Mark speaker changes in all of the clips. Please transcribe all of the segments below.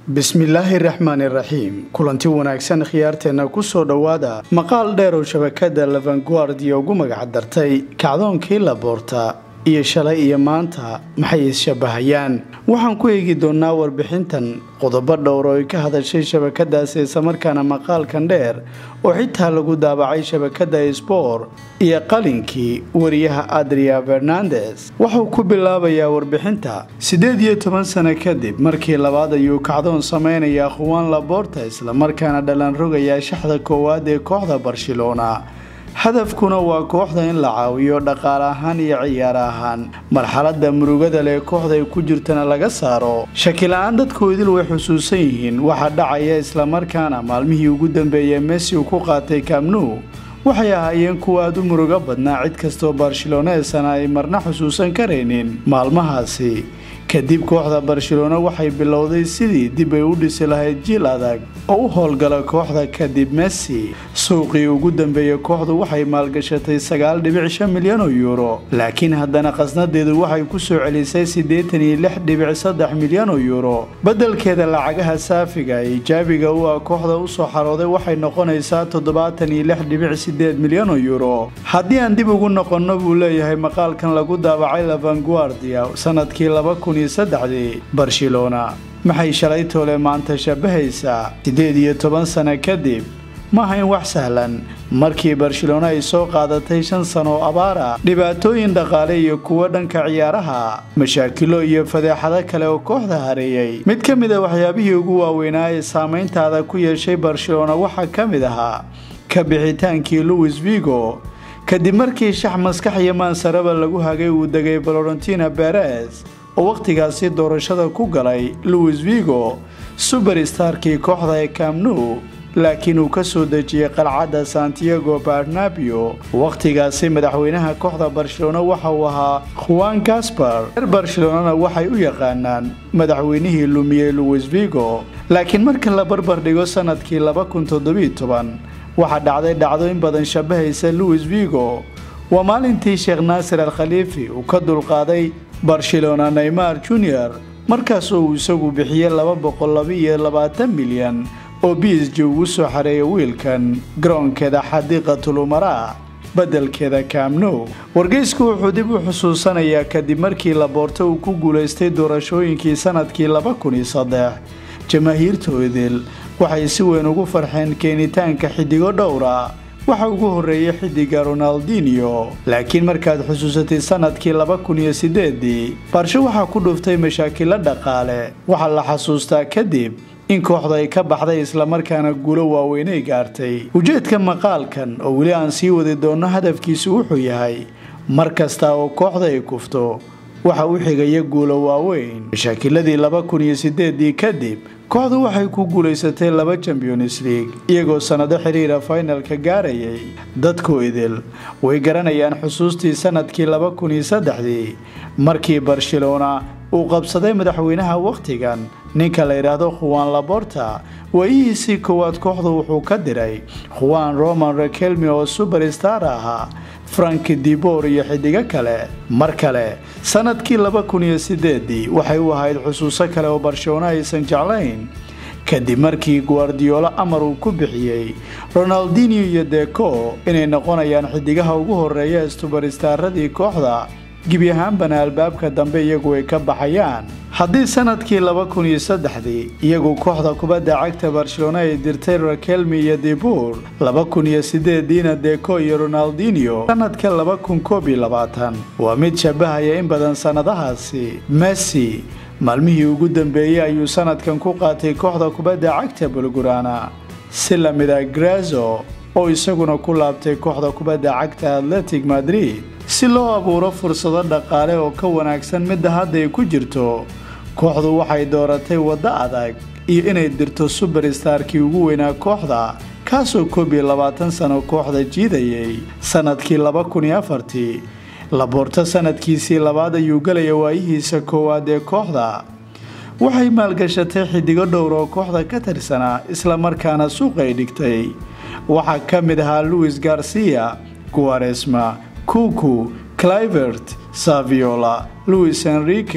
Speaker 1: bismillaahi raxmaani raxiim kulanti wanaagsan khiyaarteenna kusoo dhowaada maqaal dheer oo shabakada lavanguardia ugu magac dartay kacdoonkii laboorta iyo shalay iyo maanta maxay is-shabahayaan waxaan ku eegi doonnaa warbixintan qodobo dhowr oo ay ka hadashay shabakadaas islamarkaana maqaalkan dheer oo xitaa lagu daabacay shabakada sbor iyo qalinkii wariyaha adria fernandes wuxuu ku bilaabayaa warbixinta siddeed iyo toban sano kadib markii labaad ayuu kacdoon samaynayaa khuwaan laboorta islamarkaana dhalan rogayaa shaxda koowaad ee kooxda barcelona hadafkuna waa kooxda in la caawiyo dhaqaale ahaan iyo ciyaar ahaan marxalada murugada leh kooxda ay ku jirtana laga saaro shakila-aan dadku idil way xusuusan yihiin waxaa dhacaya islamarkaana maalmihii ugu dambeeyey messi uu ku qaatay kamnu waxay ahaayeen kuwa aada u murugo badnaa cid kastoo barceloneesana ay marna xusuusan karaynin maalmahaasi kadib kooxda barcelona waxay bilowday sidii dib ay u dhisi lahayd jiil adag oo u howlgala kooxda kadib messi suuqii ugu dambeeyey kooxdu waxay maalgashatay sagaal dhibic shan milyan oo yuuro laakiin haddana khasnadeedu waxay ku soo celisay siddeetan iyo lix dhibic saddex milyan oo yuuro beddelkeeda lacagaha saafiga ee ijaabiga u ah kooxda usoo xarooday waxay noqonaysaa toddobaatan iyo lix dhibic sideed milyan oo yuuro haddii aan dib ugu noqonno buu leeyahay maqaalkan lagu daabacay lavanguardia sanadkii laba kun saddexdii barcelona maxay shalay toole maanta shabahaysaa siddeed iyo toban sano kadib ma ahayn wax sahlan markii barcelona ay soo qaadatay shan sano oo abaara dhibaatooyin dhaqaale iyo kuwo dhanka ciyaaraha mashaakilo iyo fadeexado kale oo kooxda hareeyey mid ka mid a waxyaabihii ugu waaweynaa ee saamayntaada ku yeeshay barcelona waxaa ka mid ahaa ka bixitaankii louis vigo kadib markii shax maskax iyo maansaraba lagu hagay uu degay valentina beres oo wakhtigaasi doorashada ku galay louis vigo suberstarkii kooxda ee kamnu laakiin uu ka soo dejiyey qalcadda santiago barnabio wakhtigaasi madaxweynaha kooxda barcelona waxa uu ahaa khuwan gasbar reer barcelonana waxay u yaqaanaan madaxweynihii lumiyey louis vigo laakiin marka la barbar dhigo sanadkii laba kun toddobiyo toban waxaa dhacday dhacdo in badan shabahaysa louis vigo waa maalintii sheekh naasir al khaliifi uu ka dulqaaday barcelona neymar junior markaasoo uu isagu bixiyey laba boqol labaiyo labaatan milyan oo b s g ugu soo xareeya wiilkan garoonkeeda xadiiqatul umaraa beddelkeeda kamnow wargeysku wuxuu dib u xusuusanayaa kadib markii laboorto uu ku guulaystay doorashooyinkii sanadkii laba kun iyo saddex jamaahiirtoodil waxay si weyn ugu farxeen keenitaanka xidigo dhowra waxa ugu horreeyay xidiga ronaldinio laakiin markaad xusuusatay sanadkii laba kun iyo sideedii barsho waxaa ku dhuftay mashaakilo dhaqaale waxaa la xasuustaa kadib in kooxda ay ka baxday islamarkaana guulo waaweynay gaartay ujeedka maqaalkan oo weli aan sii wadi doonno hadafkiisu wuxuu yahay mar kasta oo kooxda ay kufto waxa u xigaya guulo waaweyn mashaakiladii laba kun iyo sideedii kadib kooxdu waxay ku guulaysatay laba champions league iyagoo sannado xiriira finalka gaarayay dadku idil way garanayaan xusuustii sanadkii laba kun iyo saddexdii markii barcelona uu qabsaday madaxweynaha wakhtigan ninka la yidhaahdo khuwan laborta waayihiisii koowaad kooxdu wuxuu ka diray khuwan roman rakelmi oo suberstar ahaa frank dibor iyo xidigo kale mar kale sanadkii laba kun iyo sideedii waxay u ahayd xusuuso kale oo barcelona aysan jeclayn kadib markii guardiolo amar uu ku bixiyey ronaldinio iyo deco inay noqonayaan xidigaha ugu horeeya suberstaradii kooxda gebi ahaanbana albaabka dambe iyagu ay ka baxayaan haddii sanadkii laba kun iyo saddexdii iyagu kooxda kubadda cagta barcelona ay dirtay rakelmi iyo dibur laba kun iyo sideediina deco iyo ronaldinio sanadka laba kun koob iyo labaatan waa mid shabahaya in badan sannadahaasi messi maalmihii ugu dambeeyey ayuu sanadkan ku qaatay kooxda kubadda cagta bulgurana si lamida grazo oo isaguna ku laabtay kooxda kubadda cagta atletic madrid si loo abuuro fursado dhaqaale oo ka wanaagsan midda hadda ay ku jirto kooxdu waxay dooratay waddo adag iyo inay dirto suberstarkii ugu weynaa kooxda kaasoo koob iyo labaatan sano kooxda jiidayay sanadkii laba kun iyo afartii laboorto sanadkiisii labaad ayuu gelaya waayihiisa koowaad ee kooxda waxay maalgashatay xidigo dhowr oo kooxda ka tirsanaa islamarkaana suuqay dhigtay waxaa ka mid ahaa louis garcia guaresma kuku clivert saviola louis enrique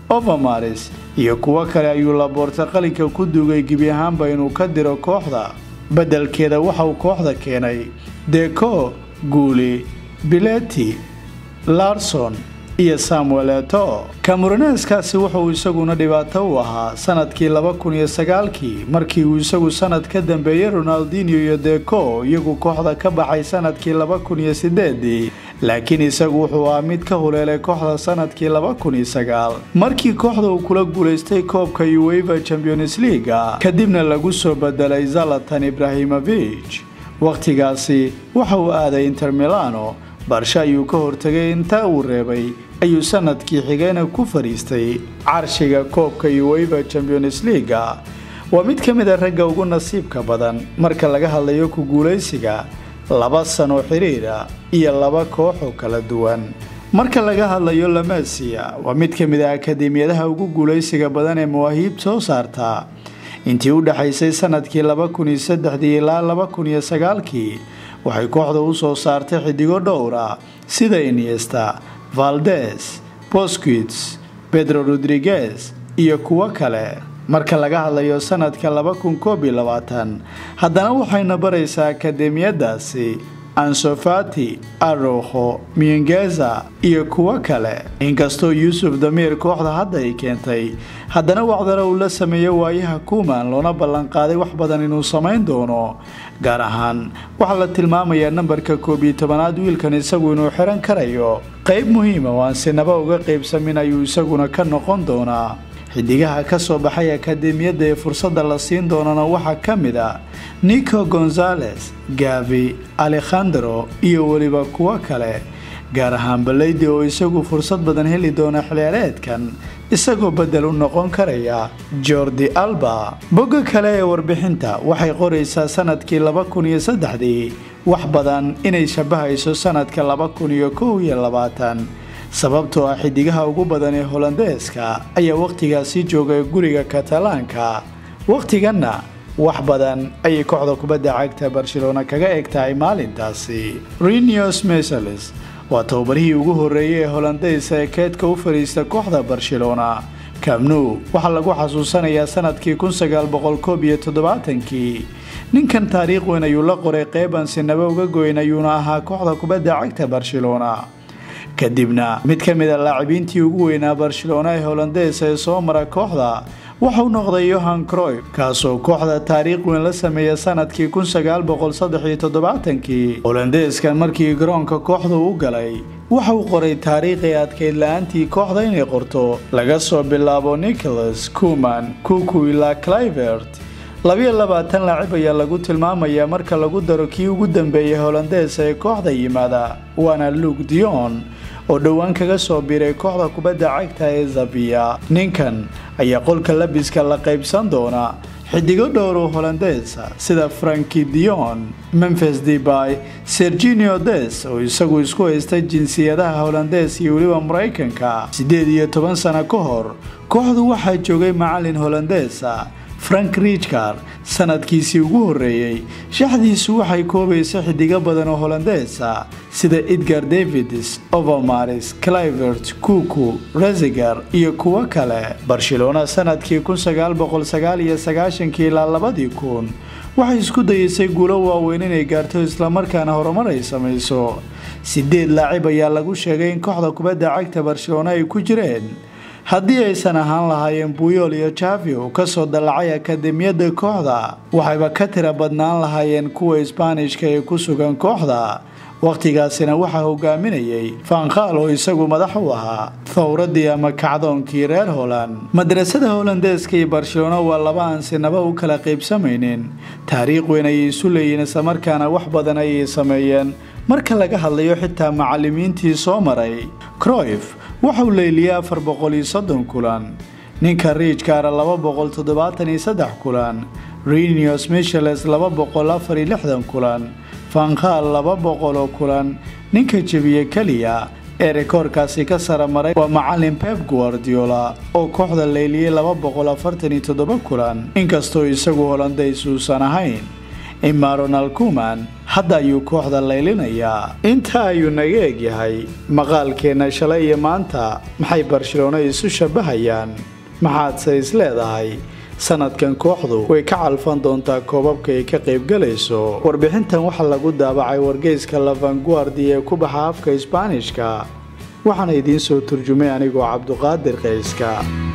Speaker 1: overmaris iyo kuwo kale ayuu laboorta qalinka ku duugay gebi ahaanba inuu ka diro kooxda beddelkeeda waxauu kooxda keenay deco guuli bileti larson iyo samuel eto kamuruneeskaasi wuxuu isaguna dhibaato u ahaa sanadkii laba kun iyo sagaalkii markii uu isagu sanad ka dambeeyey ronaldinio iyo deco iyagu kooxda ka baxay sanadkii laba kun iyo sideedii laakiin isagu wuxuu ahaa mid ka huleelay kooxda sanadkii laba kun iyo sagaal markii kooxda uu kula guulaystay koobka uweva champions leaga kadibna lagu soo bedelay zalatan ibrahimovich wakhtigaasi waxa uu aaday inter milano barsha ayuu ka hortegay inta uu reebay ayuu sanadkii xigayna ku fadhiistay carshiga koobka uweva champions leaga waa mid ka mid a ragga ugu nasiibka badan marka laga hadlayo ku guulaysiga laba sano xiriira iyo laba kooxoo kala duwan marka laga hadlayo lamasiya waa mid ka mid a akademiyadaha ugu guulaysiga badan ee mawaahiib soo saarta intii u dhexaysay sanadkii laba kun iyo saddexdii ilaa laba kun iyo sagaalkii waxay kooxda u soo saartay xidigo dhowra sida iniesta valdes bosquits pedro rodriguez iyo kuwo kale marka laga hadlayo sanadka laba kun koob iyo labaatan haddana waxayna baraysaa akademiyadaasi ansofati aroho miengeza iyo kuwo kale inkastoo yuusuf damiir kooxda hadda ay keentay haddana wacdana uu la sameeyo waayaha kuuman loona ballanqaaday wax badan inuu samayn doono gaar ahaan waxaa la tilmaamayaa nambarka koob iyo tobanaad wiilkan isagu inuu xiran karayo qayb muhiima oo aan sinaba uga qaybsamin ayuu isaguna ka noqon doonaa xidigaha ka soo baxay akademiyadda ee fursadda la siin doonana waxaa ka mid a nico gonzales gavi alekhandro iyo weliba kuwo kale gaar ahaan baleydi oo isagu fursad badan heli doona xilciyaareedkan isagoo bedel u noqon karaya jordi alba bogga kale ee warbixinta waxay qoraysaa sanadkii laba kun iyo saddexdii wax badan inay shabahayso sanadka laba kun iyo kow iyo labaatan sababtoo ah xidigaha ugu badan ee holandeeska ayaa wakhtigaasi joogay guriga katalaanka wakhtiganna wax badan ayay kooxda kubadda cagta barcelona kaga eg tahay maalintaasi renios mesalis waa tababarihii ugu horreeyey ee holandeysa ee keedka u fadhiista kooxda barcelona kamnu waxaa lagu xasuusanayaa sanadkii kun sagaal boqol koob iyo toddobaatankii ninkan taariikh weyn ayuu la qoray qeyban sinaba uga goyn ayuuna ahaa kooxda kubadda cagta barcelona kadibna mid ka mid a laacibiintii ugu weynaa barcelona ee holandeesa ee soo mara kooxda waxauu noqday yohan croy kaasoo kooxda taariikh weyn la sameeya sanadkii kun sagaal boqol saddex iyo toddobaatankii holandeeskan markii garoonka kooxda u galay waxa uu qoray taariikhi adkayd la-aantii kooxda inay qorto laga soo bilaabo nicholas kuman kuku ilaa clivert labiyo labaatan laacib ayaa lagu tilmaamayaa marka lagu daro kii ugu dambeeyay holandeesa ee kooxda yimaada waana luke dion oo dhowaan kaga soo biiray kooxda kubadda cagta ee zaviya ninkan ayaa qolka labiska la qaybsan doona xidigo dhowr oo holandeesa sida franki dion memphis debay serginio des oo isagu isku haystay jinsiyadaha holandees iyo weliba maraykanka siddeed iyo toban sano ka hor kooxdu waxaa joogay macalin holandeesa frank richard sanadkiisii ugu horreeyey shaxdiisu waxay koobaysa xidigo badan oo holandeesa sida edgar davids overmaris clivert kuku reziger iyo kuwo kale barcelona sanadkii kun sagaal boqol sagaal iyo sagaashankii ilaa labadii kun waxay isku dayeysay guulo waaweyn inay gaarto islamarkaana horumar ay samayso sideed laacib ayaa lagu sheegay in kooxda kubadda cagta barcelona ay ku jireen haddii aysan ahaan lahaayeen buyol iyo javi oo kasoo dallacay akademiyadda kooxda waxayba ka tira badnaan lahaayeen kuwa isbaanishka ee ku sugan kooxda wakhtigaasina waxaa hogaaminayay fankhaal oo isagu madax u ahaa thowradii ama kacdoonkii reer holand madrasada holandeeska iyo barcelona waa laba aan sinaba u kala qaybsamaynin taariikh weyn ayay isu leeyihiin islamarkaana wax badan ayay sameeyeen marka laga hadlayo xitaa macalimiintii soo maray croyf waxauu leyliyey afar boqol iyo soddon kulan ninka riijkaara laba boqol toddobaatan iyo saddex kulan renios micheles laba boqol afar iyo lixdan kulan fankhaal laba boqol oo kulan ninka jebiye keliya ee rekoorkaasi ka sara maray waa macalin pep guardiola oo kooxda leyliyey laba boqol afartan iyo toddoba kulan inkastoo isagu holandays uusan ahayn imaronal kuman hadda ayuu kooxda laylinayaa intaa ayuu naga egyahay maqaalkeenna shalay iyo maanta maxay barcelona isu shabahayaan maxaadse is leedahay sanadkan kooxdu way ka calfan doontaa koobabka ay ka qaybgalayso warbixintan waxaa lagu daabacay wargeyska lavanguardi ee ku baxa afka isbaanishka waxaana idiin soo turjumay anigoo cabduqaadir qayska